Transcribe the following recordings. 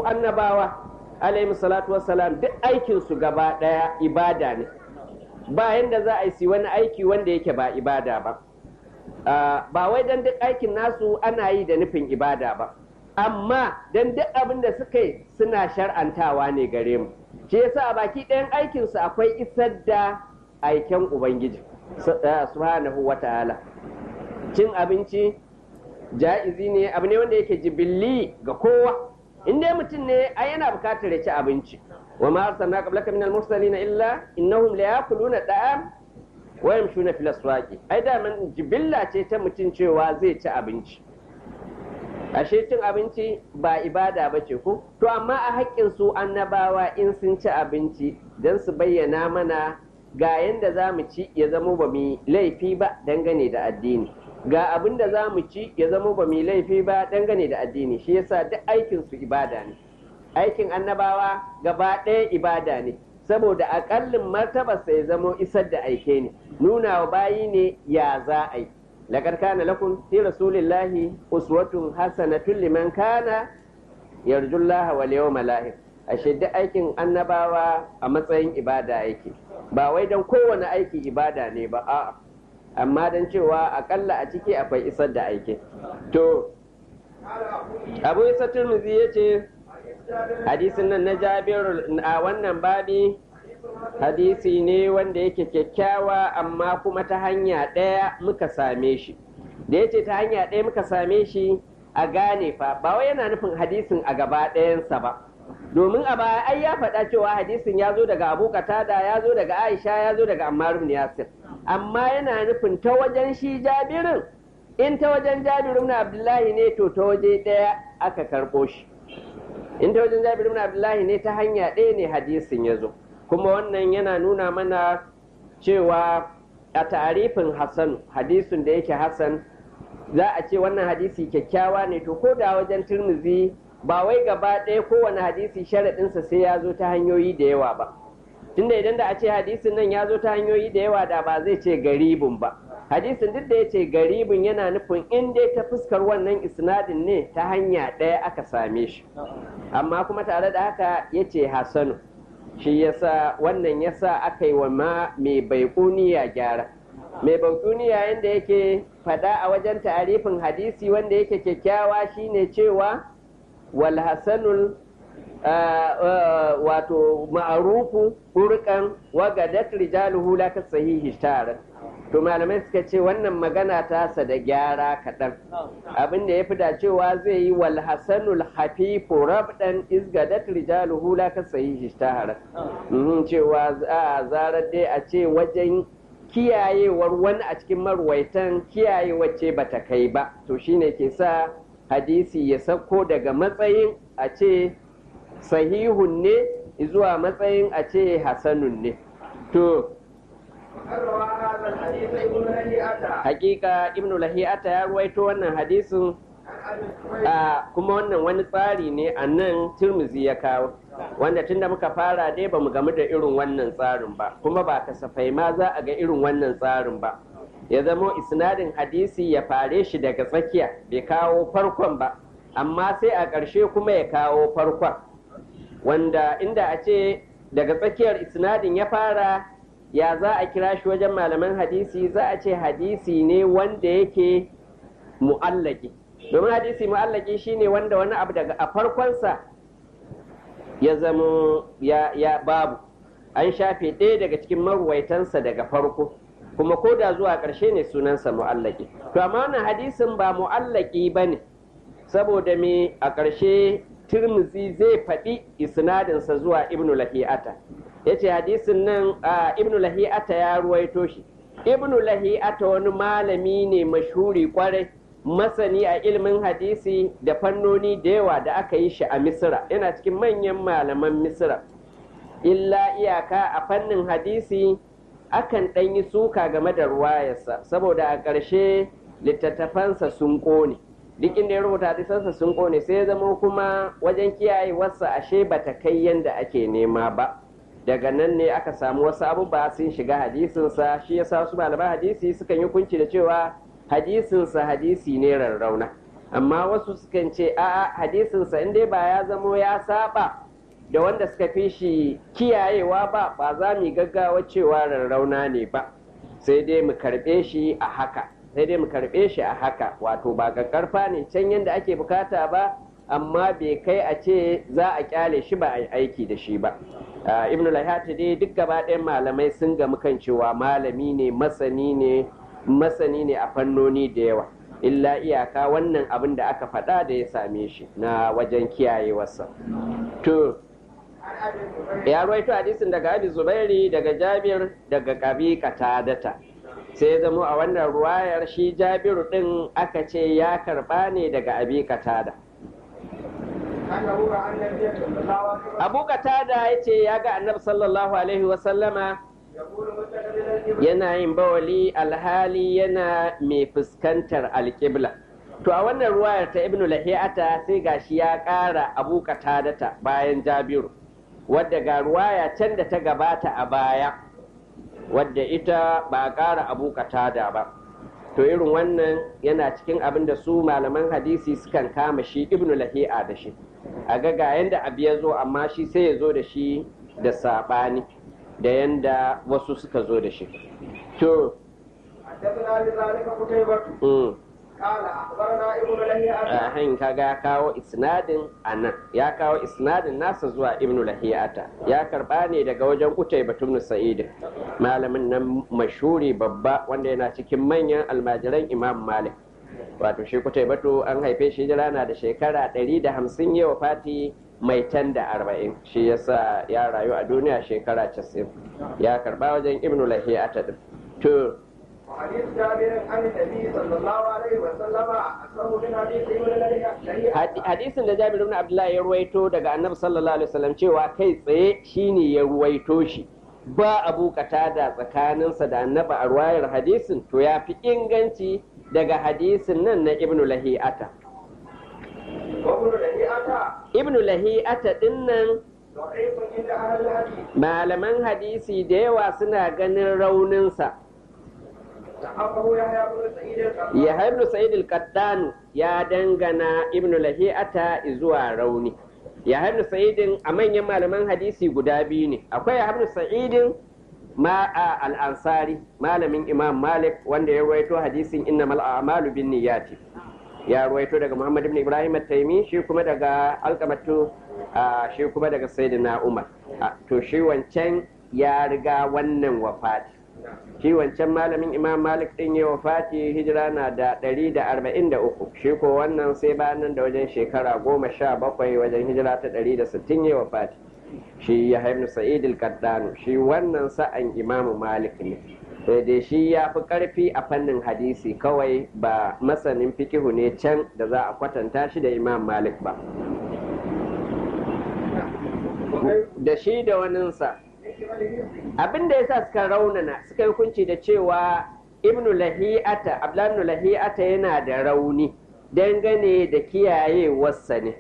annabawa alaihi salatu wassalam duk aikin su gaba daya ibada ne ba yanda za a yi wani aiki wanda yake ba ibada ba ba wai dan duk aikin nasu ana yi da nufin ibada ba amma dan duk abin da suka yi suna shar'antawa ne gare mu shi yasa a baki ɗayan aikinsu akwai isar da aiken ubangiji subhanahu wa ta'ala cin abinci ja'izi ne abu ne wanda yake jibilli ga kowa in dai mutum ne ai yana bukatar ya ci abinci wa ma arsalna qablaka minal mursalin illa innahum la yakuluna da'am wa yamshuna fil aswaqi ai da man jibilla ce ta mutum cewa zai ci abinci ashe cin abinci ba ibada ba ce ko to amma a haƙƙin su annabawa in sun ci abinci don su bayyana mana ga yanda za mu ci ya zamo ba mu laifi ba dangane da addini ga abin da za mu ci ya zamo ba mu laifi ba dangane da addini shi yasa duk aikin su ibada ne aikin annabawa gaba ɗaya ibada ne saboda aƙallin martabarsa ya zamo isar da aike ne nuna wa bayi ne ya za a yi لقد كان لكم في رسول الله أسوة حسنة لمن كان يرجو الله واليوم الآخر ashe duk aikin annabawa a matsayin ibada aiki ba wai don kowane aiki ibada ne ba a'a amma don cewa akalla a ciki akwai isar da aiki to abu isa turmuzi ya ce hadisin nan na jabir a wannan babi hadisi ne wanda yake kyakkyawa amma kuma ta hanya ɗaya muka same shi da yace ta hanya ɗaya muka same shi a gane fa ba wai yana nufin hadisin a gaba ɗayansa ba domin a baya ai ya faɗa cewa hadisin ya zo daga abu katada ya zo daga aisha ya zo daga ammar ibn yasir amma yana nufin ta wajen shi jabirin in ta wajen jabirin ibn abdullahi ne to ta waje ɗaya aka karɓo shi in ta wajen jabirin ibn abdullahi ne ta hanya ɗaya ne hadisin ya zo kuma wannan yana nuna mana cewa a tarifin Hassan hadisin da yake Hassan za a ce wannan hadisi kyakkyawa ne to ko da wajen turmuzi ba wai gaba ɗaya kowane hadisi sharaɗinsa sai ya zo ta hanyoyi da yawa ba tunda idan da a ce hadisin nan ya zo ta hanyoyi da yawa da ba zai ce garibin ba hadisin duk da ya ce garibin yana nufin in dai ta fuskar wannan isnadin ne ta hanya ɗaya aka same shi amma kuma tare da haka ya ce hasanu shi yasa wannan yasa aka yi wa ma mai baikuniya gyara mai baikuniya yadda yake fada a wajen tarifin hadisi wanda yake kyakkyawa shine cewa wal hasanul wato ma'arufu hurkan wagadat rijaluhu la ka sahihi tara to malamai suka ce wannan magana tasa da gyara kaɗan abin da ya fi dacewa zai yi wal hasanul hafifu rabdan izgadat rijaluhu la ka sahihi tara cewa a zarar dai a ce wajen kiyayewar wani a cikin marwaitan kiyayewar ce bata kai ba to shine ke sa hadisi ya sauko daga matsayin a ce sahihun ne zuwa matsayin a ce hasanun ne to hakika ibn lahi'ata ya ruwaito wannan hadisin kuma wannan wani tsari ne a nan turmuzi ya kawo wanda tunda muka fara dai ba mu gamu da irin wannan tsarin ba kuma ba kasafai ma za a ga irin wannan tsarin ba ya zamo isnadin hadisi ya fare shi daga tsakiya bai kawo farkon ba amma sai a ƙarshe kuma ya kawo farkon wanda inda a ce daga tsakiyar isnadin ya fara ya za a kira shi wajen malaman hadisi za a ce hadisi ne wanda yake mu'allaki domin hadisi mu'allaki shine wanda wani abu daga a farkonsa ya zama ya, ya babu an shafe ɗaya daga cikin maruwaitansa daga farko kuma ko da zuwa ƙarshe ne sunansa mu'allaki to amma wannan hadisin ba mu'allaki ba ne saboda me a ƙarshe turmuzi zai faɗi isnadinsa zuwa ibnu lahi'ata ya ce hadisin nan a ibnu lahi'ata ya ruwaito shi ibnu lahi'ata wani malami ne mashhuri kwarai masani a ilimin hadisi da fannoni da yawa da aka yi shi a misira yana cikin manyan malaman misira illa iyaka a fannin hadisi akan ɗan yi suka game da ruwayarsa saboda a ƙarshe littattafansa sun ƙone duk inda ya rubuta hadisansa sun ƙone sai ya zama kuma wajen kiyayewarsa ashe bata kai yanda ake nema ba daga nan ne aka samu wasu abubuwa sun shiga hadisinsa shi yasa wasu malaman hadisi sukan yi kunci da cewa hadisinsa hadisi ne rarrauna amma wasu sukan ce a'a hadisinsa in dai ba ya zamo ya saba da wanda suka fi shi kiyayewa ba ba za mu gaggawa cewa rarrauna ne ba sai dai mu karɓe shi a haka sai dai mu karɓe shi a haka wato ba karfa ne can yadda ake bukata ba amma bai kai a ce za a kyale shi ba a yi aiki da shi ba ibn lahati dai duk gaba ɗayan malamai sun gamu kan cewa malami ne masani ne masani ne a fannoni da yawa illa iyaka wannan abin da aka faɗa da ya same shi na wajen kiyayewarsa to ya ruwaito hadisin daga abi zubairi daga jabir daga kabi katadata sai ya zamo a wannan ruwayar shi jabiru din aka ce ya karba ne daga abi katada abu katada ya ce ya ga annabi sallallahu alaihi wasallama yana yin bawali alhali yana mai fuskantar alƙibla to a wannan ruwayar ta ibnu lahiyata sai gashi ya ƙara abu katadata bayan jabiru wadda ga ruwaya can da ta gabata a baya wadda ita ba a ƙara abu katada ba to irin wannan yana cikin abin da su malaman hadisi sukan kama shi ibnu lahi'a da shi a ga ga yanda abu ya zo amma shi sai ya zo da shi da saɓani da yanda wasu suka zo da shi to ahin kaga ya kawo isnadin anan ya kawo isnadin nasa zuwa ibnu lahiyata ya karba ne daga wajen kutai batun sa'id malamin nan mashuri babba wanda yana cikin manyan almajiran imam malik wato shi kutai batu an haife shi jira na da shekara 150 yawa fati mai tan da arba'in shi yasa ya rayu a duniya shekara 90 ya karba wajen ibnu lahiyata din to وحديث جابر عن النبي صلى الله عليه وسلم أكثر من حديث ابن لهيعة hadisin da Jabir ibn Abdullah ya ruwaito daga Annabi sallallahu alaihi wasallam cewa kai tsaye shine ya ruwaito shi ba abu katada tsakaninsa da Annabi a ruwayar hadisin to ya fi inganci daga hadisin nan na Ibn Lahi'ata وابن لهيعة Ibn Lahi'ata dinnan ضعيف عند أهل الحديث malaman hadisi da yawa suna ganin rauninsa صححه يحيى بن سعيد القطان ya ibn sa'id al ya dangana ibn lahi'ata zuwa rauni ya ibn sa'id a manyan malaman hadisi guda biyu ne akwai ya ibn sa'id ma a al-ansari malamin imam malik wanda ya ruwaito hadisin innamal a'malu bin niyyati ya ruwaito daga muhammad ibn ibrahim at-taimi shi kuma daga alqamatu shi kuma daga sayyidina umar to shi wancan ya riga wannan wafati shi wancan malamin imam malik din ya wafati hijira na da ɗari da arba'in da uku shi ko wannan sai bayan da wajen shekara goma sha bakwai wajen hijira ta ɗari da sittin ya wafati shi ya haifnu sa'id al shi wannan sa'an imamu malik ne sai dai shi ya fi ƙarfi a fannin hadisi kawai ba masanin fikihu ne can da za a kwatanta shi da imam malik ba da shi da waninsa abin da yasa suka raunana suka yi hukunci da cewa ibnu lahi'ata abdullahi lahi'ata yana da rauni dangane da kiyayewarsa ne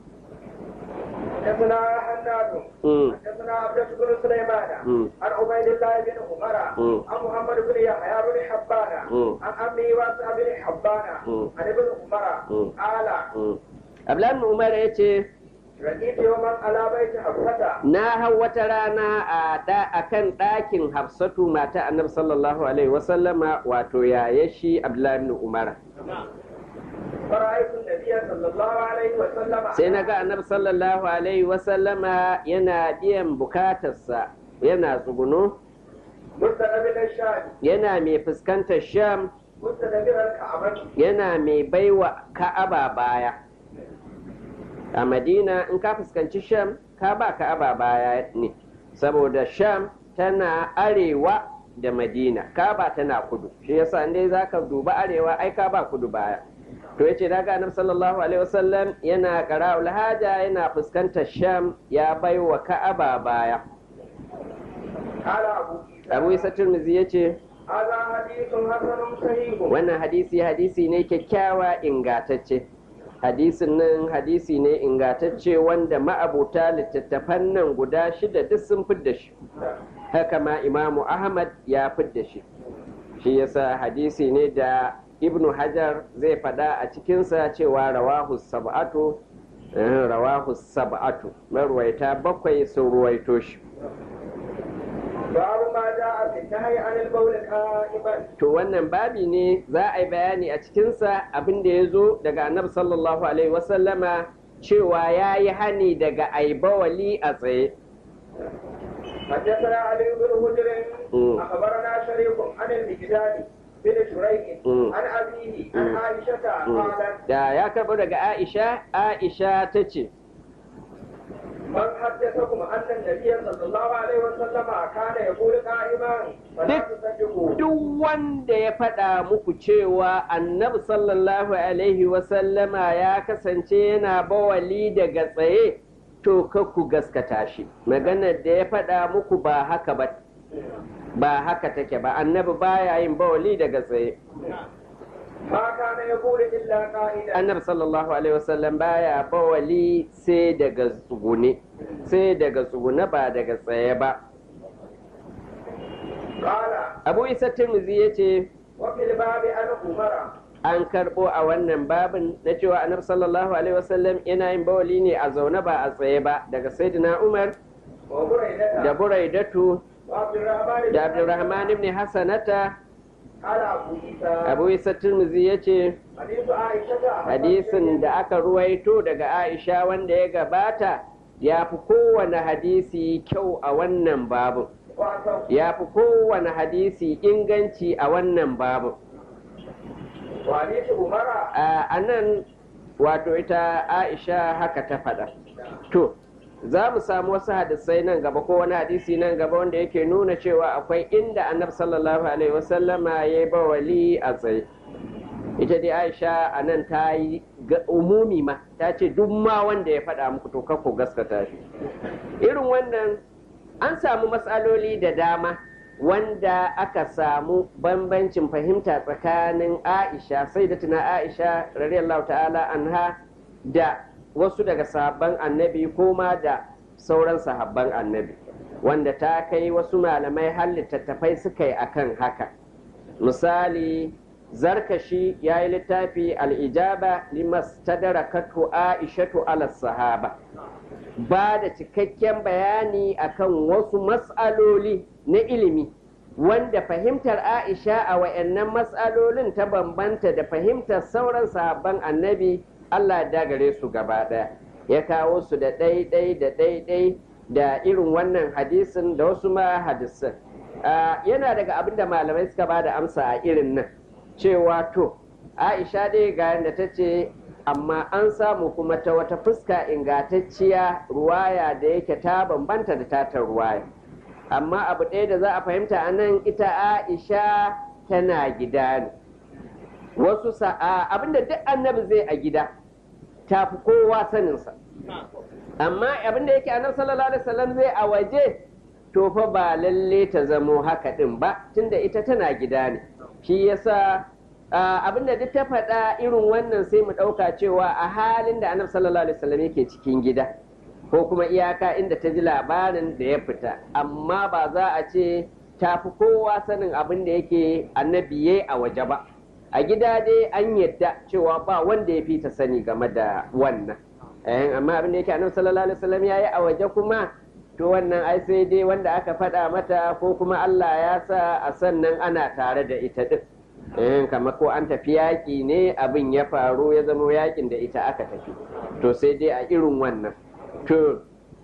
حدثنا حناد Mm. حدثنا عبدة بن سليمان Mm. عن عبيد الله بن عمر Mm. عن محمد بن يحيى بن حبان Mm. عن عمي واسع بن حبان Mm. عن ابن عمر Mm. قال Mm. abdullahi umar ya ce رقيت يوما على بيت حفصة na hau wata rana a da- a kan ɗakin hafsatu mata annabi sallallahu alaihi wasallama wato yaya shi abdullahi ibn umar فرأيت النبي صلى الله عليه وسلم sai na ga annabi sallallahu alaihi wasallama yana biyan bukatarsa yana tsuguno مستقبل الشام yana mai fuskantar sham مستدبر الكعبة yana mai baiwa ka'aba baya a madina in ka fuskanci sham ka ba ka'aba baya ne saboda sham tana arewa da madina ka'aba tana kudu shi yasa inda za ka duba arewa ai ka ba kudu baya to yace daga annabi sallallahu alaihi wasallam yana qara'ul haja yana fuskantar sham ya baiwa ka'aba baya قال أبو abu isa tirmidhi yace هذا حديث حسن صحيح wannan hadisi hadisi ne kyakkyawa ingatacce hadisin nan hadisi ne ingatacce wanda ma'abuta littattafan nan guda shida duk sun fidda shi haka ma imamu ahmad ya fidda shi shi yasa hadisi ne da ibnu hajar zai faɗa a cikinsa cewa rawahu sab'atu rawahu sab'atu marwaita bakwai sun ruwaito shi babu ma ja'a fi nahyi anil bawl qa'iman to wannan babi ne za a yi bayani a cikinsa abin da ya zo daga annabi sallallahu alaihi wasallama cewa ya yi hani daga aibawali a tsaye حدثنا علي بن هجر اخبرنا شريك عن المجداد بن شريك عن ابيه عن عائشه قالت da ya karɓo daga aisha aisha ta ce من حدثكم ان النبي صلى الله عليه وسلم كان يقول قائما فلا تصدقوا duk wanda ya faɗa muku cewa annabi sallallahu alaihi wasallama ya kasance yana bawali daga tsaye to ku gaskata shi maganar da ya faɗa muku ba haka ba ba haka take ba annabi baya yin bawali daga tsaye ما كان يقول الا قائلا annabi sallallahu alaihi wasallam baya bawali sai daga tsugune sai daga tsugune ba daga tsaye ba قال abu isa tirmizi ya ce وفي الباب عن عمر an karɓo a wannan babin na cewa annabi sallallahu alaihi wasallam yana yin bawali ne a zaune ba a tsaye ba daga sayyidina umar وبريدة da buraidatu وعبد الرحمن da abdurrahman ibn hasanata قال ابو عيسى abu isa tirmizi ya ce حديث عائشه hadisin da aka ruwaito daga aisha wanda ya gabata ya fi kowane hadisi kyau a wannan babin وعصر ya fi kowane hadisi inganci a wannan babin وحديث عمر a nan wato ita aisha haka ta faɗa to za mu samu wasu hadisai nan gaba ko wani hadisi nan gaba wanda yake nuna cewa akwai inda annabi sallallahu alaihi wasallama ya yi bawali a tsaye ita dai aisha a nan ta yi ga umumi ma ta ce duk ma wanda ya faɗa muku to kakko gaskata shi irin wannan an samu matsaloli da dama wanda aka samu bambancin fahimta tsakanin aisha sai da tuna aisha radiyallahu ta'ala anha da wasu daga sahabban annabi ko ma da sauran sahabban annabi wanda ta kai wasu malamai har littattafai suka yi akan haka misali zarkashi ya yi littafi al'ijaba limas tadarakatu aishatu ala sahaba ba da cikakken bayani akan wasu matsaloli na ilimi wanda fahimtar aisha a wayannan matsalolin ta bambanta da fahimtar sauran sahabban annabi allah ya gare su gaba ɗaya ya kawo su da ɗaiɗai da ɗaiɗai da irin wannan hadisin da wasu ma hadisin yana daga abin da malamai suka ba da amsa a irin nan cewa to aisha dai ga yadda ta ce amma an samu kuma ta wata fuska ingantacciya ruwaya da yake ta bambanta da tatar ruwaya amma abu ɗaya da za a fahimta a nan ita aisha tana gida ne wasu sa'a abinda duk annabi zai a gida ta fi kowa saninsa amma abinda yake annabi sallallahu alaihi wasallam zai a waje to fa ba lalle ta zamo haka din ba tunda ita tana gida ne shi yasa abinda duk ta faɗa irin wannan sai mu ɗauka cewa a halin da annabi sallallahu alaihi wasallam yake cikin gida ko kuma iyaka inda ta ji labarin da ya fita amma ba za a ce ta fi kowa sanin abin da yake annabi yayi a waje ba a gida dai an yadda cewa ba wanda ya fi ta sani game da wannan amma abin da yake annabi sallallahu alaihi wasallam yayi a waje kuma to wannan ai sai dai wanda aka faɗa mata ko kuma Allah ya sa a sannan ana tare da ita din eh kamar ko an tafi yaƙi ne abin ya faru ya zama yaƙin da ita aka tafi to sai dai a irin wannan to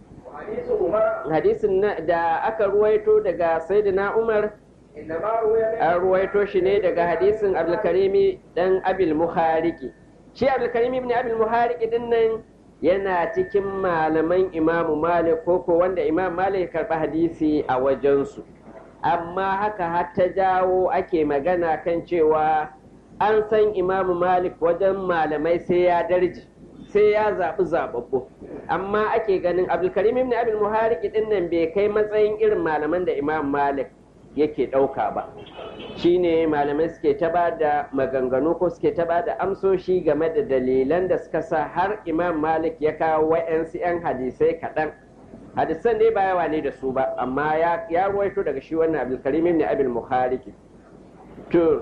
hadisin da aka ruwaito daga sayyidina Umar an ruwaito shi ne daga hadisin abdulkarimi dan abil muhariki shi abdulkarimi ibn abil muhariki din nan yana cikin malaman imamu malik ko ko wanda imam malik karɓi hadisi a wajensu amma haka har ta jawo ake magana kan cewa an san imamu malik wajen malamai sai ya darji sai ya zaɓi zaɓaɓɓu amma ake ganin abdulkarim ibn abil muhariki din nan bai kai matsayin irin malaman da imam malik yake ɗauka ba shine malamai suke ta ba da maganganu ko suke ta ba da amsoshi game da dalilan da suka sa har imam malik ya kawo wa'yansu 'yan hadisai kaɗan hadisan dai ba yawa ne da su ba amma ya ruwaito daga shi wannan abdulkarim ibn abil muhariki to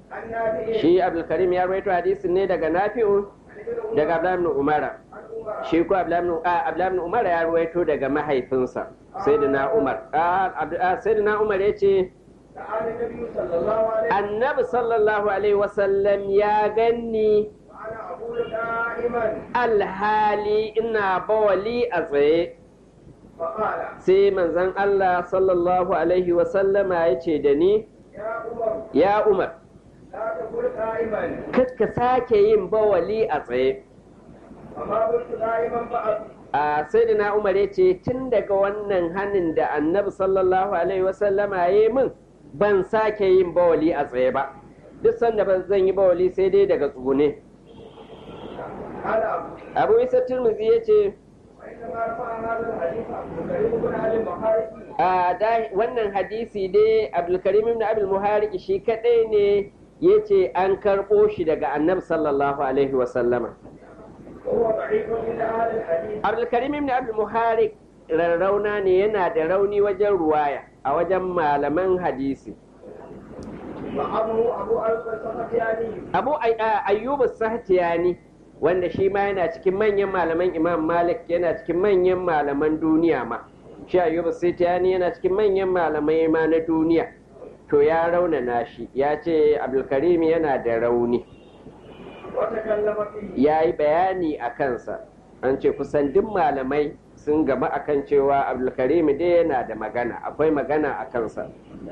عن نافع shi abdulkarim ya rawaito hadisin ne daga nafi'u daga abdullahi ibn umara عن عمر shi ko abdullahi ibn a, Abdullahi ibn umara ya rawaito daga mahaifinsa sayyidina umar a Abdu- a, sayyidina umar ya ce تعالى النبي صلى الله عليه وسلم annabi sallallahu alaihi wasallam ya ganni وأنا أقول دائما alhali ina bawali a tsaye فقال sai manzon Allah sallallahu alaihi wasallama ya ce da ni يا عمر ya umar لا تقل قائما ka sake yin bawali a tsaye فما قلت قائما بعد a sayyidina umar ya ce tun daga wannan hannun da annabi sallallahu alaihi wasallama ya yi min ban sake yin bawali a tsaye ba duk sanda ban zan yi bawali sai dai daga tsugune قال أبو abu isa turmuzi ya ce وإنما رفع هذا الحديث عبد الكريم بن علي المخارجي a da wannan hadisi dai abdulkarim ibn abdul muhariki shi kadai ne ya ce an karɓo shi daga annabi sallallahu alaihi wasallama وهو ضعيف عند أهل الحديث abdulkarim ibn abdul muharik rarrauna ne yana da rauni wajen ruwaya a wajen malaman hadisi وأبو أبو ألف السختياني abu Ay- a- ayyubu sahtiyani wanda shi ma yana cikin manyan malaman imam malik yana cikin manyan malaman duniya ma shi ayyubu sahtiyani yana cikin manyan malamai ma na duniya to ya raunana shi ya ce abdulkarim yana da rauni وتكلم فيه ya yi bayani a kansa an ce kusan duk malamai sun gama akan cewa abdulkarim dai yana da magana akwai magana a kansa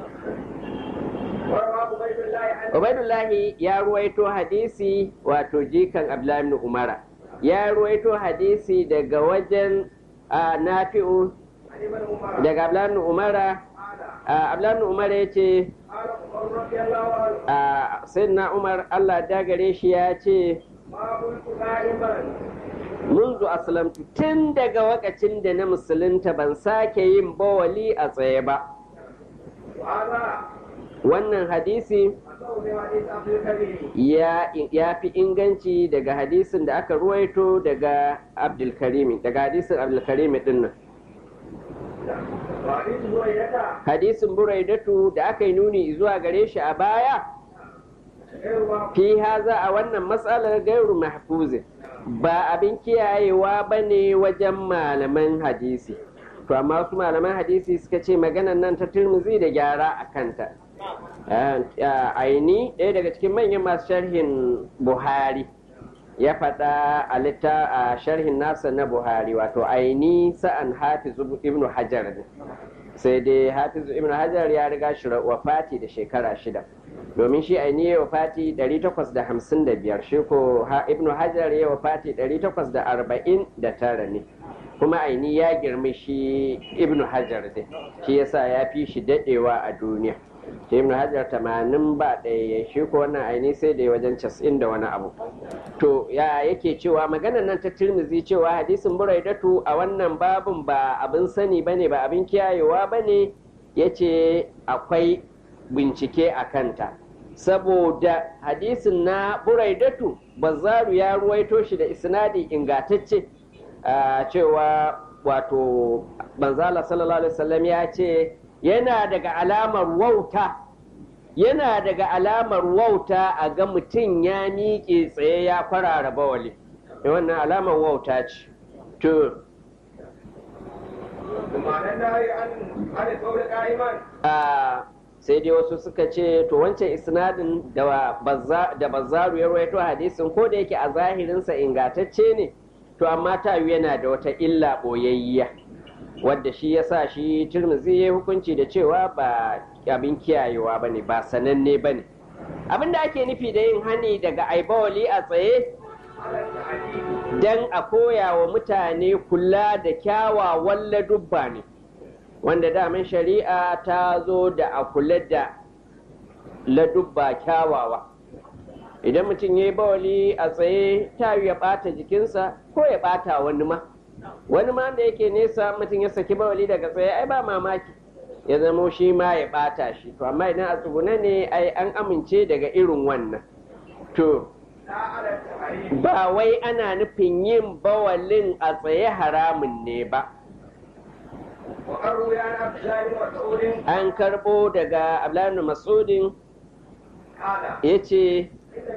وروى عبيد الله عن Ubaidullahi ya ruwaito hadisi wato jikan Abdullahi ibn Umara ya ruwaito hadisi daga wajen a, Nafi'u عن ابن عمر daga Abdullahi ibn Umara قال a, Abdullahi ibn Umara ya ce قال عمر رضي الله عنه a, Sayyidina Umar Allah da gare shi ya ce ما قلت قائما munzu aslamtu tun daga wakacin da na musulunta ban sake yin bawali a tsaye ba وهذا wannan hadisi أصول حديث عبد الكريم ya, ya fi inganci daga hadisin da aka ruwaito daga abdulkarimi daga hadisin abdulkarimi din nan وحديث هريرة hadisin buraidatu da aka yi nuni zuwa gare shi a baya غير واقع fi haza a wannan matsalar gairu mahfuzin ba abin kiyayewa ba ne wajen malaman hadisi to amma wasu malaman hadisi suka ce maganan nan ta turmuzi da gyara a kanta aini ɗaya daga cikin manyan masu sharhin buhari ya faɗa a litta a sharhin nasa na buhari wato aini sa'an hafiz ibnu hajar ne sai dai hafiz ibnu hajar ya riga shi wafati da shekara shida domin shi aini ya wafati 855 shi ko ibnu hajar ya wafati 849 ne kuma aini ya girmi shi ibnu hajar ne shi yasa ya fi shi dadewa a duniya shi ibnu hajar tamanin ba ɗaya shi ko wannan aini sai da wajen casa'in da wani abu to ya yake cewa maganar nan ta tirmizi cewa hadisin buraidatu a wannan babin ba abin sani bane ba abin kiyayewa bane yace akwai bincike a kanta saboda hadisin na buraidatu bazaru ya ruwaito shi da isnadi ingatacce cewa wato banzala sallallahu alaihi wasallam ya ce yana daga alamar wauta yana daga alamar wauta a ga mutum ya miƙe tsaye ya kwarara bawali wannan alamar wauta ce to sai dai wasu suka ce to wancan isnadin da bazzaru ya rawaito hadisin ko da yake a zahirinsa ingatacce ne to amma tayu yana da wata illa ɓoyayya wadda shi ya sa shi turmuzi ya hukunci da cewa ba abin kiyayewa ba ne ba sananne ba ne abin da ake nufi da yin hani daga aibawali a tsaye don a koya wa mutane kula da kyawawan ladubba ne wanda damin shari'a ta zo da a kula da ladubba kyawawa idan mutum ya yi bawali a tsaye ta ya ɓata jikinsa ko ya ɓata wani ma wani ma da yake nesa mutum ya saki bawali daga tsaye ai ba mamaki ya zamo shi ma ya ɓata shi to amma idan a tsuguna ne ai an amince daga irin wannan to ba wai ana nufin yin bawalin a tsaye haramun ne ba an karbo daga abdullahi masudin ya ce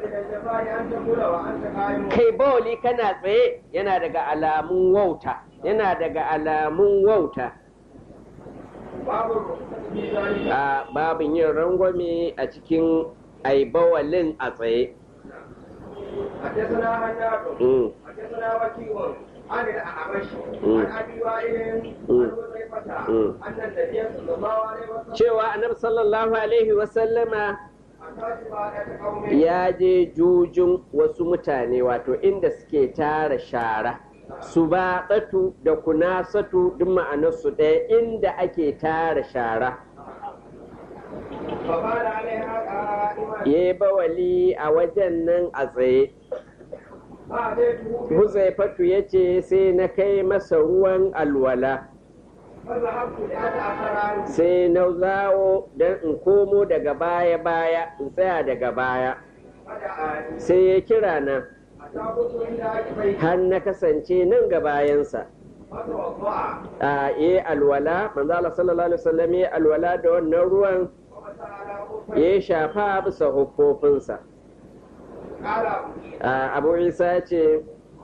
kai bawali kana tsaye yana daga alamun wauta yana daga alamun wauta a babin yin rangwame a cikin aibawalin a tsaye حدثنا هناد حدثنا وكيع عن الأعمش عن أبي وائل عن حذيفة أن النبي صلى الله عليه وسلم cewa annabi sallallahu alaihi wasallama ya je jujun wasu mutane wato inda suke tara shara su ba tsatu da kunasatu duk ma'anarsu ɗaya inda ake tara shara ya yi bawali a wajen nan a tsaye Huzaifatu ya ce sai na kai masa ruwan alwala sai na zawo don in komo daga baya-baya in tsaya daga baya sai ya kira na har na kasance nan ga bayansa a yi alwala manzala sallallahu alaihi wasallam ya alwala da wannan ruwan ya shafa bisa hukufinsa abu isa ce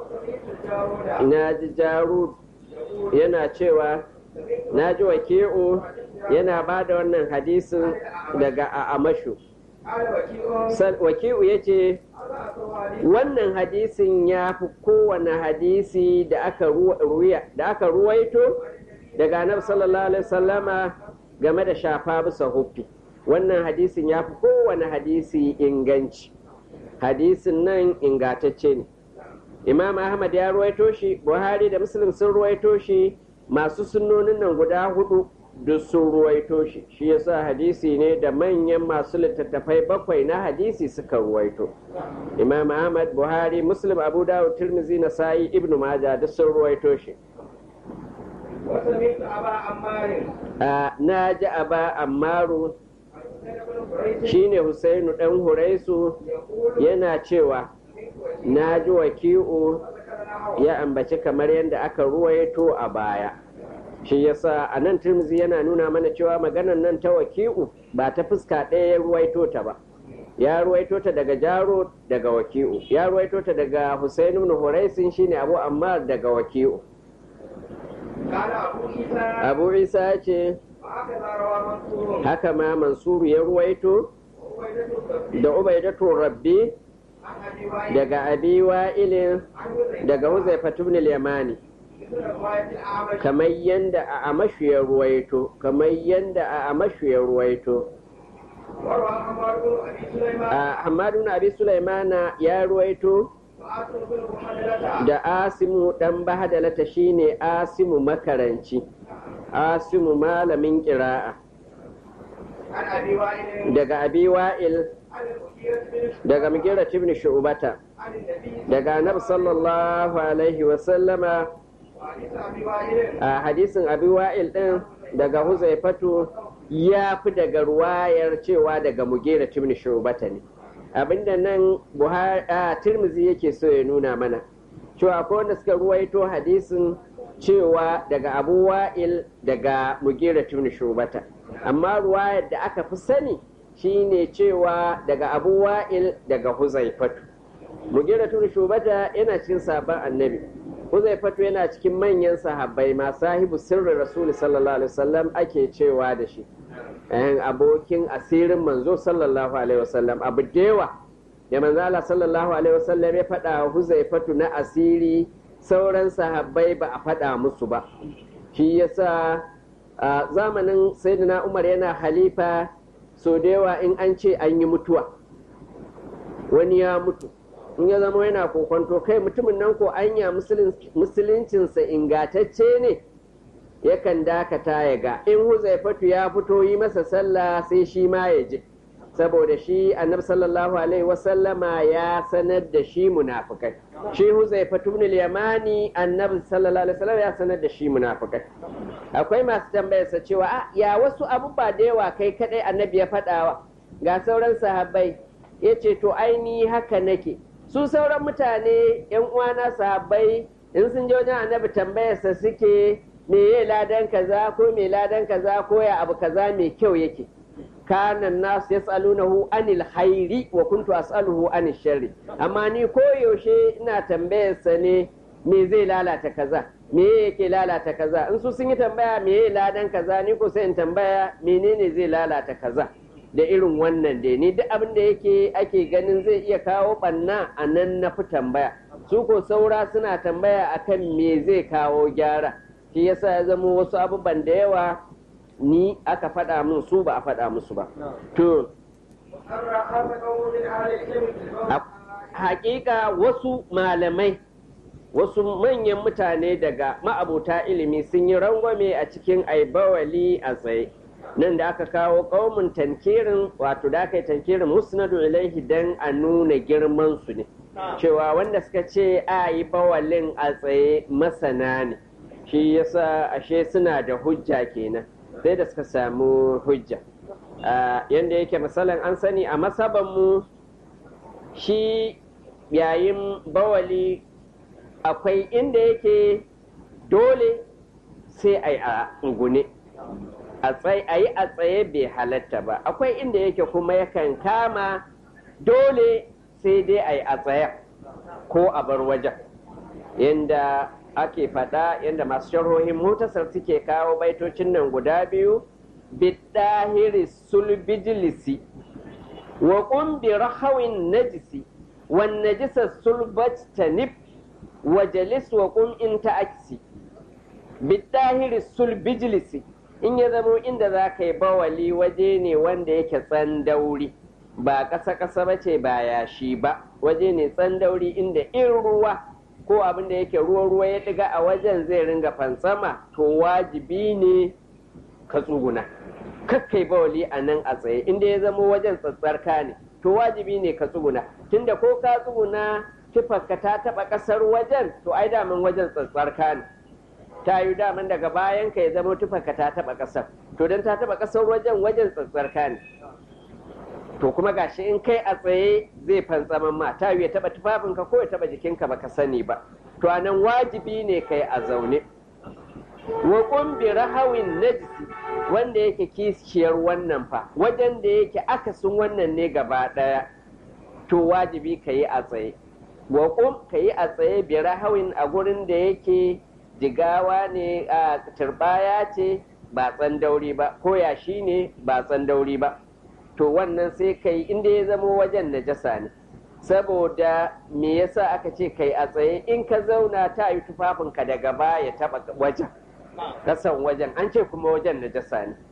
na ji jaru yana cewa na ji waki'u yana ba da wannan hadisin daga amashu waki'u ya ce wannan hadisin ya fi kowane hadisi da aka ruwaito daga annabi sallallahu alaihi wasallama game da shafa bisa huffi wannan hadisin ya fi kowane hadisi inganci hadisin nan ingatacce ne imam ahmad ya ruwaito shi buhari da muslim sun ruwaito shi masu sunnonin nan guda hudu duk sun ruwaito shi shi yasa hadisi ne da manyan masu littattafai bakwai na hadisi suka ruwaito imam ahmad buhari muslim abu dawud tirmizi nasa'i ibnu maja duk sun ruwaito shi na ji aba ammaru shine husainu dan huraisu yana cewa na ji waki'u ya ambaci kamar yadda aka ruwaito a baya shi yasa a nan turmizi yana nuna mana cewa maganan nan ta waki'u ba ta fuska ɗaya ya ruwaito ta ba ya ruwaito ta daga jaro daga waki'u ya ruwaito ta daga husainu ibn huraisin shine abu ammar daga waki'u abu isa ya ce haka ma mansuru ya ruwaito da ubaidatu rabbi daga abi wa'ilin daga huzaifa ibn al-yamani kamar yanda a amashu ya ruwaito kamar yanda a amashu ya ruwaito Hamadu na Abi Sulaimana ya ruwaito da Asimu dan Bahadalata shine Asimu makaranci Asimu malamin ƙira'a daga Abi Wa'il daga Mugira ibn Shu'bata daga Annabi sallallahu alaihi wa sallama a hadisin Abi Wa'il din daga Huzaifatu ya fi daga ruwayar cewa daga Mugira ibn Shu'bata ne abinda nan Buhari a Tirmizi yake so ya nuna mana cewa akwai wanda suka ruwaito hadisin cewa daga Abu Wa'il daga Mugira ibn Shu'bata amma ruwayar da aka fi sani shine cewa daga Abu Wa'il daga Huzaifatu Mugira ibn Shu'bata yana cikin sabon annabi Huzaifatu yana cikin manyan sahabbai ma sahibu sirrin Rasul sallallahu alaihi wasallam ake cewa da shi ɗayan abokin asirin manzo sallallahu alaihi wasallam abu dewa ya manzala sallallahu alaihi wasallam ya faɗa Huzaifatu na asiri sauran sahabbai ba a faɗa musu ba shi yasa a zamanin sayyidina Umar yana halifa so da yawa in an ce an yi mutuwa wani ya mutu in ya zama yana kokonto kai mutumin nan ko anya musuluncinsa ingatacce ne yakan dakata ya ga in huzaifatu ya fito yi masa sallah sai shi ma ya je saboda shi annabi sallallahu alaihi wasallama ya sanar da shi munafikai shi huzaifatu ibn yamani annabi sallallahu alaihi wasallam ya sanar da shi munafikai akwai masu tambayarsa cewa a ya wasu abubuwa da yawa kai kadai annabi ya faɗawa ga sauran sahabbai ya ce to aini haka nake su sauran mutane yan uwana sahabbai in sun je wajen annabi tambayarsa suke me ya ladan kaza ko me ladan kaza ko ya abu kaza mai kyau yake kana nas yas'alunahu anil khairi wa kuntu as'aluhu anil sharri amma ni koyaushe ina tambayar sa ne me zai lalata kaza me yake lalata kaza in su sun yi tambaya me yake ladan kaza ni ko sai in tambaya menene zai lalata kaza da irin wannan dai ni duk abin da yake ake ganin zai iya kawo banna a nan na fi tambaya su ko saura suna tambaya akan me zai kawo gyara shi yasa ya zama wasu abubuwan da yawa ni aka faɗa min su ba a faɗa musu ba to hakika wasu malamai wasu manyan mutane daga ma'abuta ilimi sun yi rangwame a cikin aibawali a tsaye nan da aka kawo ƙaumin tankirin wato da aka yi tankirin musnadu ilaihi dan a nuna girman su ne cewa wanda suka ce a yi bawalin a tsaye masana ne shi yasa ashe suna da hujja kenan sai da suka samu hujja yadda yake misalin an sani a masabanmu shi yayin bawali akwai inda yake dole sai a yi a ngune a yi a tsaye bai halatta ba akwai inda yake kuma yakan kama dole sai dai a yi a tsaye ko a bar wajen yadda ake faɗa yadda masu sharhohin mutasar suke kawo baitocin nan guda biyu bidahiri sulbijilisi wa ƙumbi rahawin najisi wan najisa sulbat tanib wa jalis wa ƙum in ta'aksi bidahiri sulbijilisi in ya zamo inda za ka yi bawali waje ne wanda yake tsandauri ba ƙasa-ƙasa ba ce ba yashi ba waje ne tsandauri inda in ruwa ko abin da yake ruwa-ruwa ya ɗiga a wajen zai ringa fansama to wajibi ne ka tsuguna kakkai bawali a nan a tsaye inda ya zamo wajen tsatsarka ne to wajibi ne ka tsuguna tunda ko ka tsuguna tufarka ta taɓa ƙasar wajen to ai daman wajen tsatsarka ne ta yi daman daga bayan ka ya zama tufarka ta taɓa ƙasar to don ta taɓa ƙasar wajen wajen tsatsarka ne to kuma gashi in kai a tsaye zai fantsaman ma ta ya taba tufafinka ko ya taba jikinka baka sani ba to anan wajibi ne kai a zaune wa kumbi rahawin najisi wanda yake kishiyar wannan fa wajen da yake akasin wannan ne gaba daya to wajibi ka yi a tsaye wa kum ka yi a tsaye bi rahawin a gurin da yake jigawa ne a turbaya ce ba tsandauri ba ko yashi ne ba tsandauri ba to wannan sai kai inda ya zama wajen najasa ne saboda me yasa aka ce kai a tsaye in ka zauna ta yi tufafinka daga baya taba wajen kasan wajen an ce kuma wajen najasa ne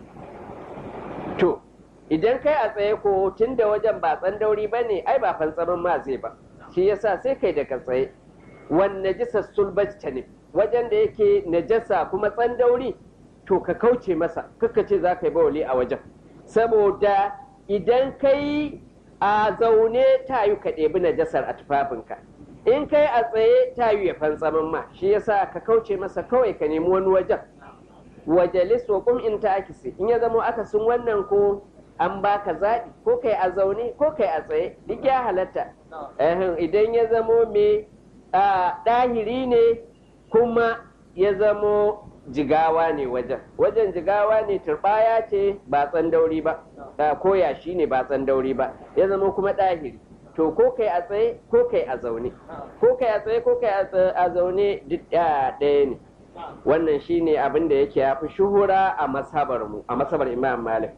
to idan kai a tsaye ko tun da wajen ba tsandauri ba ne ai ba fantsamin ma zai ba shi yasa sai kai daga tsaye wan najisa sulbat ne wajen da yake najasa kuma tsandauri to ka kauce masa kaka ce za ka yi bawali a wajen saboda idan kai a zaune ta yi ka ɗebi najasar a tufafinka in kai a tsaye ta yi ya fantsamin ma shi yasa ka kauce masa kawai ka nemi wani wajen wajalis wa kum in ta akisi in ya zama akasin wannan ko an baka zaɓi ko kai a zaune ko kai a tsaye duk ya halatta idan ya zamo mai ɗahiri ne kuma ya zamo jigawa ne wajen wajen jigawa ne turbaya ce ba tsandauri ba ko yashi ne ba tsandauri ba ya zama kuma ɗahiri to ko kai a tsaye ko kai a zaune ko kai a tsaye ko kai a zaune duk ɗaya ne wannan shine abin da yake ya fi shuhura a masabar mu a masabar imam malik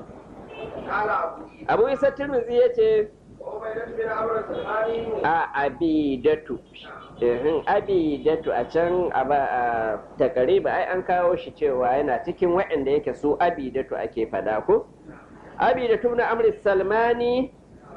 abu isa tirmidhi ya ce a abidatu abidatu a can a takariba ai an kawo shi cewa yana cikin waɗanda yake su abidatu ake fada ko abidatu na amri salmani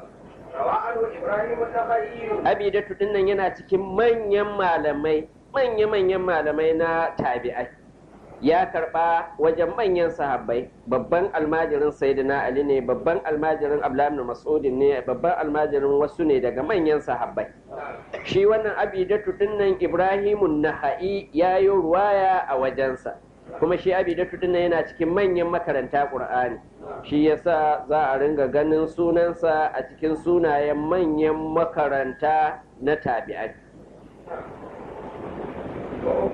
abidatu dinnan yana cikin manyan malamai manya-manyan malamai na tabi'ai ya karba wajen manyan sahabbai babban almajirin sayyidina ali ne babban almajirin abdullahi mas'udin ne babban almajirin wasu ne daga manyan sahabbai shi wannan abidatu dinnan ibrahimun naha'i ya yi ruwaya a wajensa kuma shi abidatu dinnan yana cikin manyan makaranta qur'ani shi yasa za a ringa ganin sunansa a cikin sunayen manyan makaranta na tabi'ai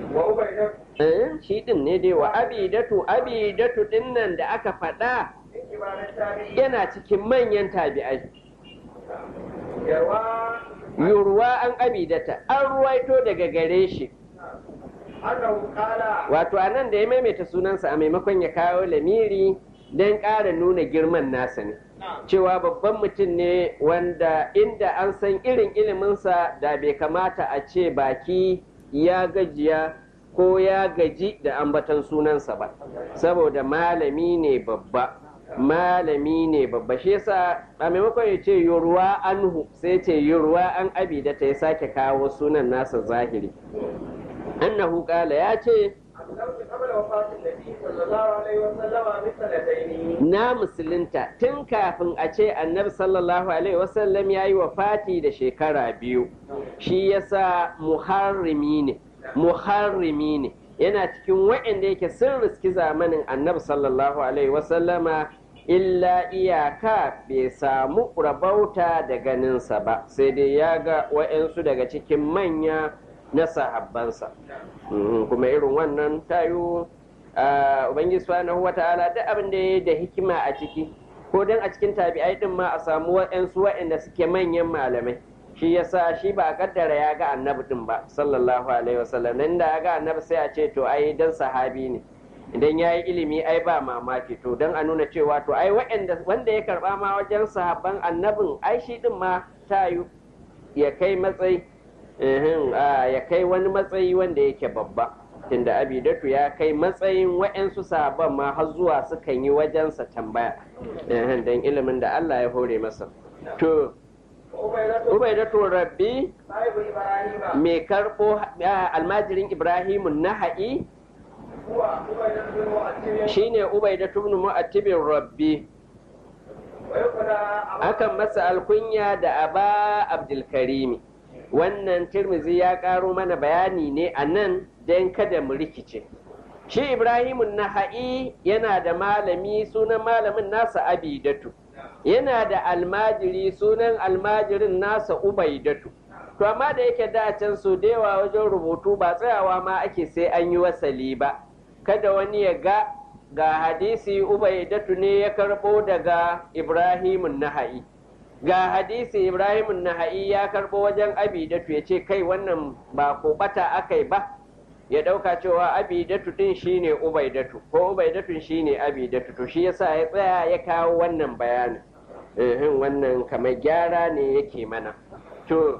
Eh, shi din ne dai wa abidatu abidatu din nan da aka faɗa كبار التابعين yana cikin manyan tabi'ai يروى yurwa an abidata an ruwaito daga gare shi أنه قال wato a nan da ya maimaita sunansa a maimakon ya kawo lamiri don ƙara nuna girman nasa ne cewa babban mutum ne wanda inda an san irin iliminsa da bai kamata a ce baki ya gajiya ko ya gaji da ambatan sunansa ba saboda malami ne babba malami ne babba shi yasa a maimakon ya ce yurwa anhu sai ce yurwa an abida ta ya sake kawo sunan nasa zahiri annahu kala ya ce أسلمت قبل وفاة النبي صلى الله عليه وسلم بسنتين na musulunta tun kafin a ce annabi sallallahu alaihi wasallam ya yi wafati da shekara biyu shi yasa muharrimi ne muharrimi ne yana cikin waɗanda yake sun riski zamanin annabi sallallahu alaihi wasallama illa iyaka bai samu rabauta da ganinsa ba sai dai ya ga waɗansu daga cikin manya na sahabbansa Mhm, kuma irin wannan tayo Ah, ubangiji subhanahu wata'ala duk abin da ya da hikima a ciki ko dan a cikin tabi'ai din ma a samu waɗansu waɗanda suke manyan malamai shi yasa shi ba a kaddara ya ga annabi din ba sallallahu alaihi wasallam nan da ya ga annabi sai a ce to ai dan sahabi ne idan ya yi ilimi ai ba mamaki to don a nuna cewa to ai waɗanda wanda ya karba ma wajen sahabban annabin ai shi din ma tayu ya kai matsayi ehem, ah, ya kai wani matsayi wanda yake babba tunda abidatu ya kai matsayin wa'yansu sahabban ma har zuwa sukan yi wajensa tambaya ehem, don ilimin da Allah ya hore masa to وعبيدة ubaidatu rabbi صاحب إبراهيم mai karɓo ah, almajirin ibrahimu naha'i هو عبيدة بن مؤتم shine ubaidatu ibn mu'attibin rabbi ويقنى akan masa alkunya da aba abdulkarimi wannan tirmizi ya karo mana bayani ne a nan don kada mu rikice shi ibrahimun naha'i yana da malami sunan malamin nasa abidatu yana da almajiri sunan almajirin nasa ubaidatu to amma da yake da can so da yawa wajen rubutu ba tsayawa ma ake sai an yi wasali ba kada wani ya ga ga hadisi ubaidatu ne ya karbo daga ibrahimun naha'i ga hadisi ibrahimun naha'i ya karbo wajen abidatu ya ce kai wannan ba ko bata akai ba ya dauka cewa abidatu din shine ubaidatu ko ubaidatun shine abidatu to shi yasa ya tsaya ya kawo wannan bayanin ehin wannan kamar gyara ne yake mana to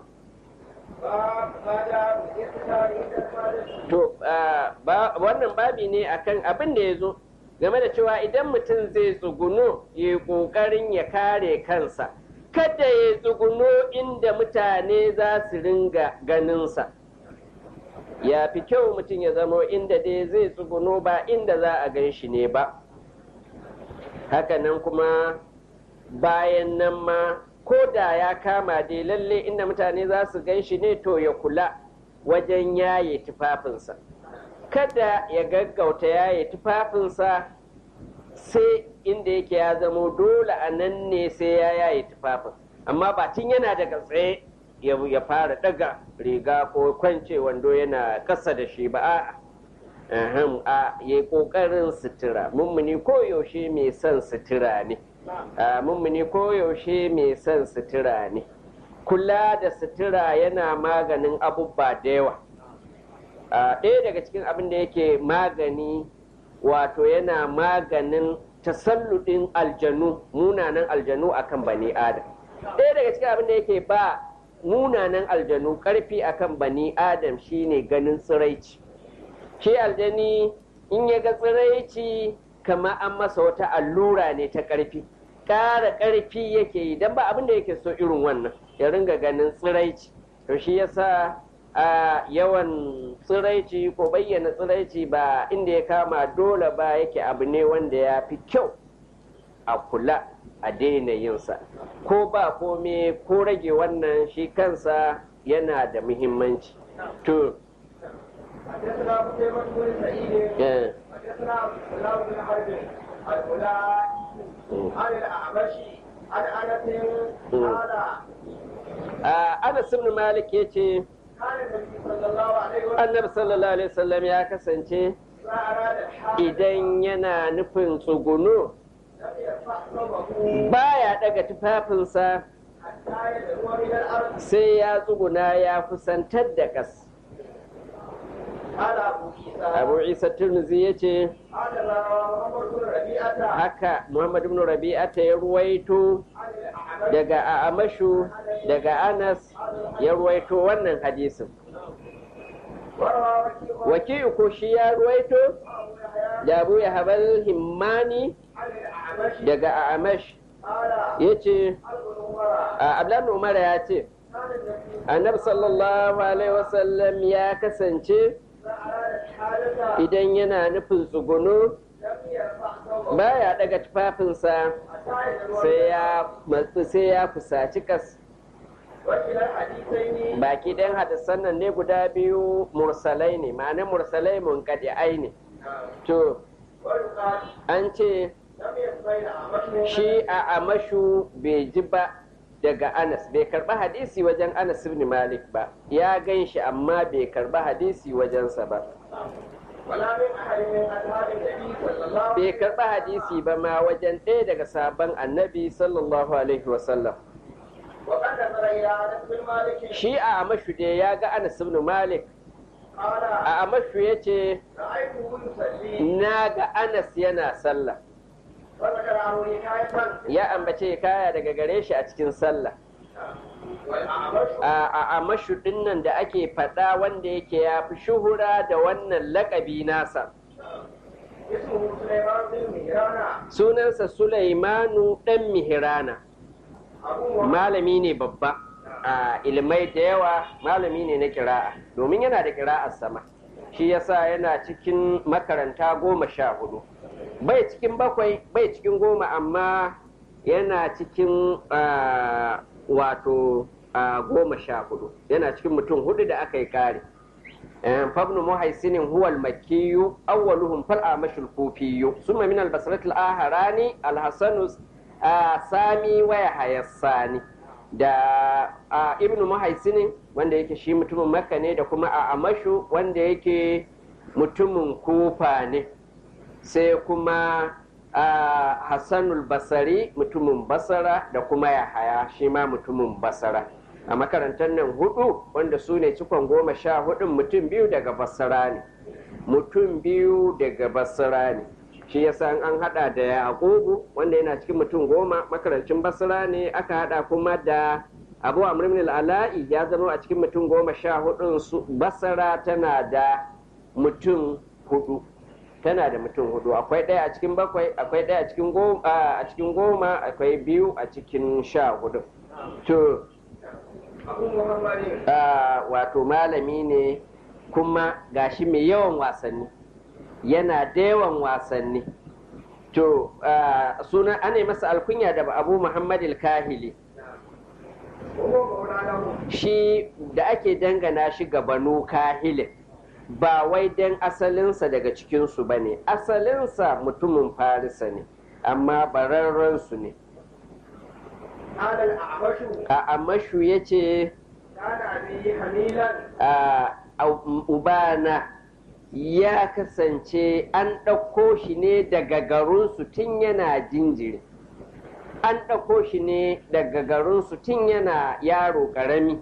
باب ما جاء في اختيار الفارس To, ah, ba- wannan babi ne akan abin da ya zo game da cewa idan mutum zai tsuguno ya yi ƙoƙarin ya kare kansa, kada ya tsuguno inda mutane za su ringa ganinsa. Ya fi kyau mutum ya zamo inda dai zai tsuguno ba inda za a gan shi ne ba. Hakanan kuma bayan nan ma ko da ya kama dai lalle inda mutane za su gan shi ne to ya kula wajen yaye tufafinsa kada ya gaggauta yaye tufafinsa sai inda yake ya zamo dole a nan ne sai ya yaye tufafin amma ba tun yana daga tsaye ya ya fara daga riga ko kwance wando yana kasa da shi ba a'a Ahem, a ya kokarin sutura mummuni koyaushe mai son sutura ne a mummuni koyaushe mai son sutura ne kula da sutura yana maganin abubuwa da yawa a ɗaya daga cikin abin da yake magani wato yana maganin tasalludin aljanu munanan aljanu akan bani adam ɗaya daga cikin abin da yake ba munanan aljanu ƙarfi akan bani adam shine ganin tsiraici shi aljani in ya ga tsiraici kama an masa wata allura ne ta ƙarfi ƙara ƙarfi yake yi don ba abin da yake so irin wannan ya ringa ganin tsiraici to shi yasa a yawan tsiraici ko bayyana tsiraici ba inda ya kama dole ba yake abu ne wanda ya fi kyau a kula a daina yinsa ko ba kome ko rage wannan shi kansa yana da muhimmanci to حدثنا قتيبة بن سعيد eh, حدثنا عبد الله بن حرب الأولى عن الأعمش عن أنس قال a Anas ibn Malik yace كان النبي صلى الله عليه وسلم Annabi sallallahu alaihi wasallam ya kasance إذا أراد الحاج idan yana nufin tsuguno لم يرفع ثوبه baya daga tufafinsa حتى يدنو من الأرض sai ya tsuguna ya kusantar da ƙas قال أبو عيسى abu isa turmuzi ya ce قال محمد بن ربيعة haka muhammad ibn rabi'ata ya ruwaito عن الأعمش daga amashu daga anas ya ruwaito wannan hadisin وروى وكيع waki'u ko shi ya ruwaito أبو يحيى da abu ya habal himmani عن الأعمش daga amash قال ya ce ابن عمر abdullahi umar ya ce كان النبي annabi sallallahu alaihi wasallam ya kasance إذا أراد الحادثة idan yana nufin tsugunu لم يرفع ثوبه baya daga tufafinsa حتى يدنو sai ya matsu sai ya kusaci kas وكلا الحديثين baki ɗayan hadisan nan ne guda biyu mursalai ne ma'ana mursalai munkadi'ai ne to ويقال an ce لم يسمع الأعمش shi a amashu bai ji ba daga anas bai karba hadisi wajen anas ibn malik ba ya gan shi amma bai karba hadisi wajensa ba ولا من أحد من أصحاب النبي صلى الله عليه bai karba hadisi ba ma wajen ɗaya daga sabon annabi sallallahu alaihi wasallam وقد نظر إلى أنس بن مالك shi a amashu dai ya ga anas ibn malik قال a amashu ya ce رأيته يصلي na ga anas yana sallah وذكر عنه حكاية ya ambace kaya daga gare shi a cikin sallah والأعمش a a amashu dinnan da ake faɗa wanda yake ya fi shuhura da wannan lakabi nasa اسمه سليمان بن مهران sunansa sulaimanu ɗan mihirana أبو محمد malami ne babba a ilmai da yawa malami ne na kira'a domin yana da kira'ar sama shi yasa yana cikin makaranta goma sha hudu bai cikin bakwai bai cikin goma amma yana cikin ah, wato ah, goma sha hudu yana cikin mutum hudu da aka yi kare فابن محيسن هو المكي أولهم فالأعمش الكوفي ثم من البصرة الآخران الحسن سامي ويحيى الثاني da a ibn muhaisinin wanda yake shi mutumin makka ne da kuma a amashu wanda yake mutumin kufa ne sai kuma a hassanul basari mutumin basara da kuma yahaya shi ma mutumin basara a makarantar nan hudu wanda su ne cikon goma sha hudun mutum biyu daga basara ne mutum biyu daga basara ne shi yasa an hada da yaqubu wanda yana cikin mutum goma makarancin basara ne aka hada kuma da abu amr ibn al-ala'i ya zama a cikin mutum goma sha hudun su basara tana da mutum hudu tana da mutum hudu akwai ɗaya a cikin bakwai akwai ɗaya a cikin goma a cikin goma akwai biyu a cikin sha hudu to أبو محمد Ah, wato malami ne kuma gashi mai yawan wasanni yana da yawan wasanni to ah, suna ana yi masa alkunya da abu muhammad kahili وهو مولانا shi da ake dangana shi ga banu kahilin ba wai dan asalinsa daga cikinsu ba ne asalinsa mutumin farisa ne amma bararrensu ne قال الأعمش a amashu ya ce كان أبي حميلا a ubana ya kasance an ɗauko shi ne daga garinsu tun yana jinjiri an ɗauko shi ne daga garinsu tun yana yaro ƙarami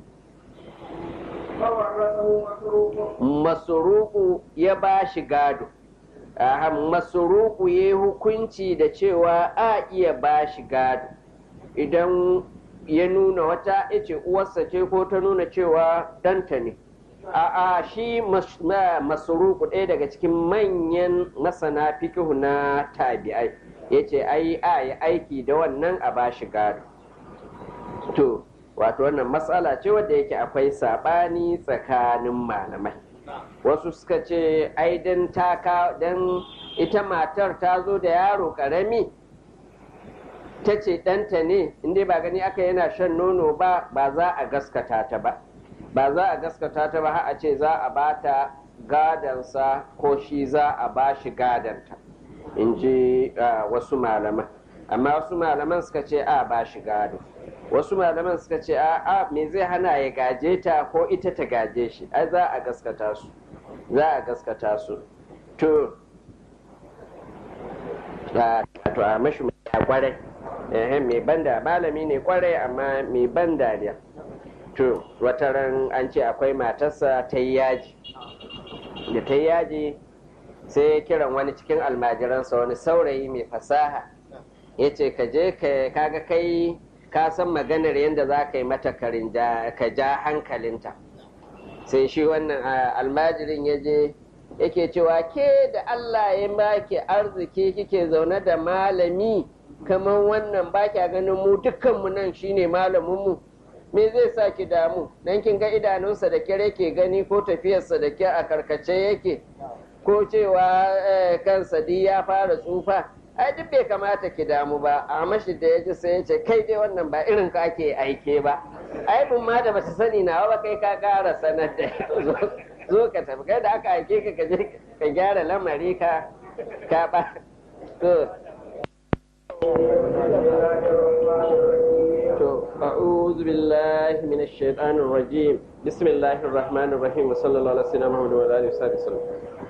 فورثه مسروق masuruku ya ba shi gado Aha, masuruku ya yi hukunci da cewa a iya ba shi gado idan ya nuna wata ya ce uwarsa ce ko ta nuna cewa ɗanta ne a'a shi mas- ma- masuruku ɗaya daga cikin manyan masana fikihu na tabi'ai ya ce ai a yi aiki da wannan a ba shi gado to wato wannan matsala ce wadda yake akwai saɓani tsakanin malamai wasu suka ce ai dan taka dan ita matar ta zo da yaro ƙarami ta ce ɗanta ne inda ba gani aka yana shan nono ba ba za a gaskata ta ba ba za a gaskata ta ba har a ce za a ba ta gadansa ko shi za a ba shi gadanta in ji ah, wasu malaman amma wasu malaman suka ce a ba shi gado wasu malaman suka ce a a me zai hana ya gaje ta ko ita ta gaje shi ai za a gaskata su za a gaskata su to a to a mashi a kwarai mai banda malami ne kwarai amma mai ban dariya to wata ran an ce akwai matarsa ta yi yaji da ta yi yaji sai ya kiran wani cikin almajiransa wani saurayi mai fasaha ya ce ka je kaga kai ka san maganar yadda za ka yi mata ka ja hankalinta sai shi wannan almajirin ya je yake cewa ke da Allah ya baki arziki kike zaune da malami kamar wannan ba kya ganin mu dukkanmu nan shine malaminmu me zai sa ki damu dan kin ga idanunsa da kyar yake gani ko tafiyarsa da kyar a karkace yake ko cewa kansa di ya fara tsufa ai duk bai kamata ki damu ba a mashi da ya ji sai ya ce kai dai wannan ba irin ka ake aike ba ai bin ma da bata sani nawa ba kai ka kara sanar da zo ka tafi kai da aka aike ka ka je ka gyara lamari ka ka ba to to a'udhu billahi minash shaitanir rajim bismillahir rahmanir rahim wa sallallahu alaihi wa sallam wa alihi wa sallam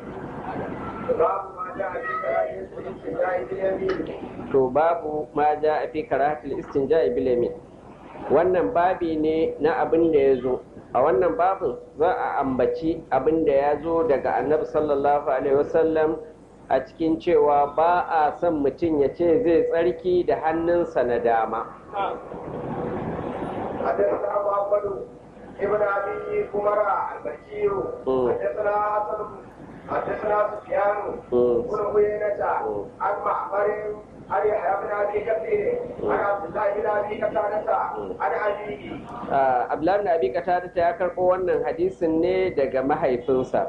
to babu ma ja a fi karatul istinja bil yamin wannan babi ne na abin da ya zo a wannan babin za a ambaci abin da ya zo daga annabi sallallahu alaihi wasallam a cikin cewa ba a son mutum ya ce zai tsarki da hannunsa na dama ابن ابي عمر البشير حدثنا حسن حدثنا سفيان بن عيينة عن معمر عن يحيى بن ابي كثير عن عبد الله بن ابي قتادة عن ابيه Abdullahi bin Abi Qatada ya karɓo wannan hadisin ne daga mahaifinsa.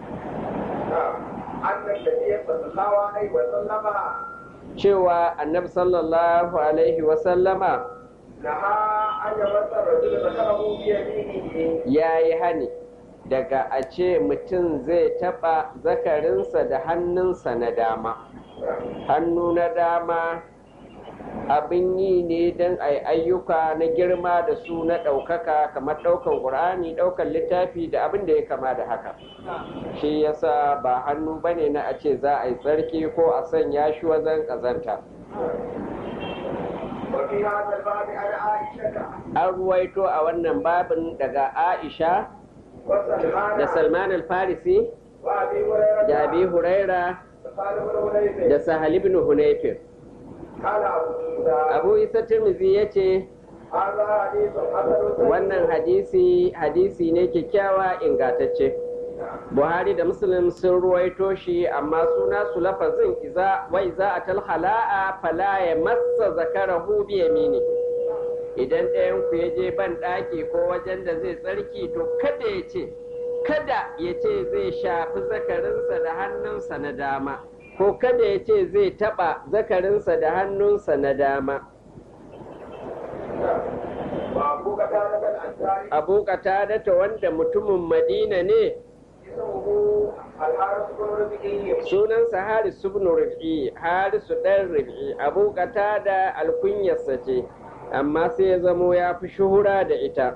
Cewa annabi sallallahu alaihi wasallama ya yi hani daga a ce mutum zai taɓa zakarinsa da hannunsa na dama hannu na dama abin yi ne don a ayyuka na girma da su na ɗaukaka kamar ɗaukan ƙur'ani ɗaukan littafi da abin da ya kama da haka shi yasa ba hannu bane na a ce za a yi tsarki ko a sanya shi wajen ƙazanta an ruwaito a wannan babin daga aisha da salman al-farisi da abi huraira da sahal ibn hunayfir abu isa tirmizi ya ce wannan hadisi hadisi ne kyakkyawa ingatacce buhari da muslim sun ruwaito shi amma suna su lafazin iza wai za a talhala'a fala ya massa zakarahu bi yamini idan ɗayan ku ya je ban ɗaki ko wajen da zai tsarki to kada ya ce kada ya ce zai shafi zakarinsa da hannunsa na dama ko kada ya ce zai taɓa zakarinsa da hannunsa na dama abu ta wanda mutumin madina ne sunansa harisu ibn rufi harisu ɗan rufi abu da alkunyarsa ce amma sai ya zamo ya fi shuhura da ita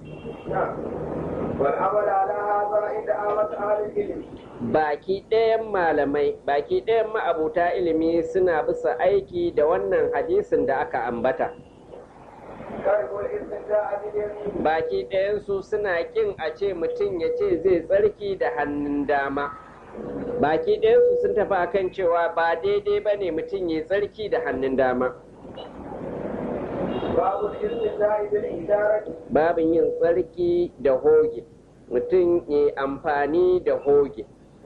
baki ɗayan malamai baki ɗayan ma'abuta ilimi suna bisa aiki da wannan hadisin da aka ambata baki ɗayansu suna ƙin a ce mutum ya ce zai tsarki da hannun dama baki ɗayansu sun tafi akan cewa ba daidai ba ne mutum ya tsarki da hannun dama babin yin tsarki da hoge mutum ya amfani da hoge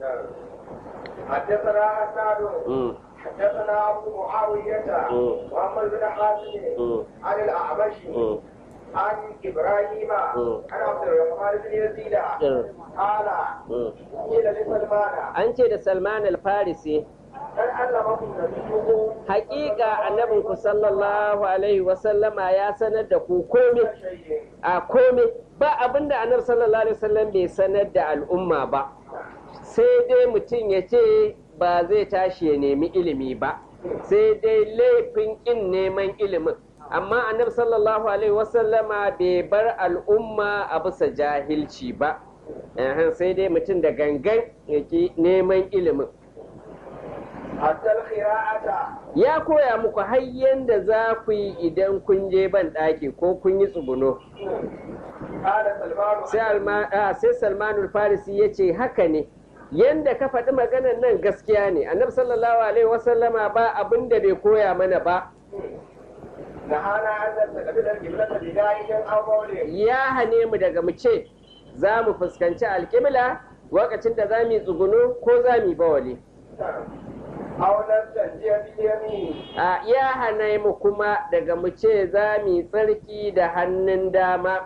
حدثنا حسان حدثنا ابو معاويه محمد بن حاتم عن الاعمش عن ابراهيم عن عبد الرحمن بن يزيد قال قيل لسلمان an ce da salman al-farisi هل علمكم نبيكم hakika annabinku sallallahu alaihi wasallama ya sanar da ku kome شيء a kome ba abinda annabi sallallahu alaihi wasallam bai sanar da al'umma ba sai dai mutum ya ce ba zai tashi ya nemi ilimi ba sai dai laifin ƙin neman ilimin amma annabi sallallahu alaihi wasallama bai bar al'umma a bisa jahilci ba Ehem, sai dai mutum da gangan ya ki neman ilimin حتى الخراءة ya koya muku har yanda za ku yi idan kun je ban ɗaki ko kun yi tsuguno قال سلمان sai Alma- ah, sai salmanul farisi ya ce haka ne yanda ka faɗi maganar nan gaskiya ne annabi sallallahu alaihi wasallama ba abin da bai koya mana ba نهانا أن نستقبل القبلة بداية أو مولد ya hane mu daga mu ce za mu fuskanci alƙibla lokacin da za mu yi tsuguno ko za mu yi bawali أو نستنجي باليمين a ya hana mu kuma daga mu ce za mu yi tsarki da hannun dama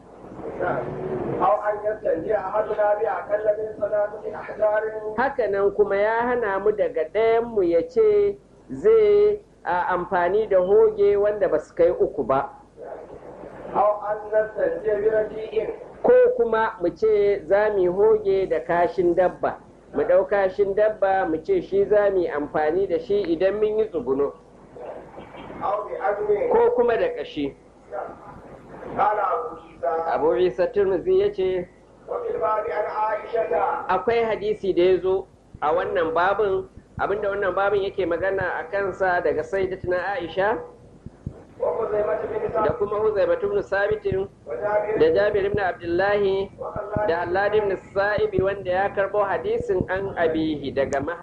أو أن يستنجي أحدنا بأقل من ثلاثة أحجار hakanan kuma ya hana mu daga ɗayan mu ya ce zai a amfani da hoge wanda ba su kai uku ba أو أن نستنجي برجيء ko kuma mu ce za mu yi hoge da kashin dabba mu ɗau kashin dabba mu ce shi za mu yi amfani da shi idan mun yi tsuguno أو بعزم ko kuma da ƙashi قال أبو عيسى abu isa turmuzi ya ce وفي الباب عن عائشة akwai hadisi da ya zo a wannan babin abinda wannan babin yake magana a kansa daga sayyidatuna aisha وخزيمة بن da ثابت kuma huzaibatu ibn sabitin وجابر da jabir ibn abdullahi وخلاد da allad ibn sa'ibi wanda ya karbo hadisin an abihi daga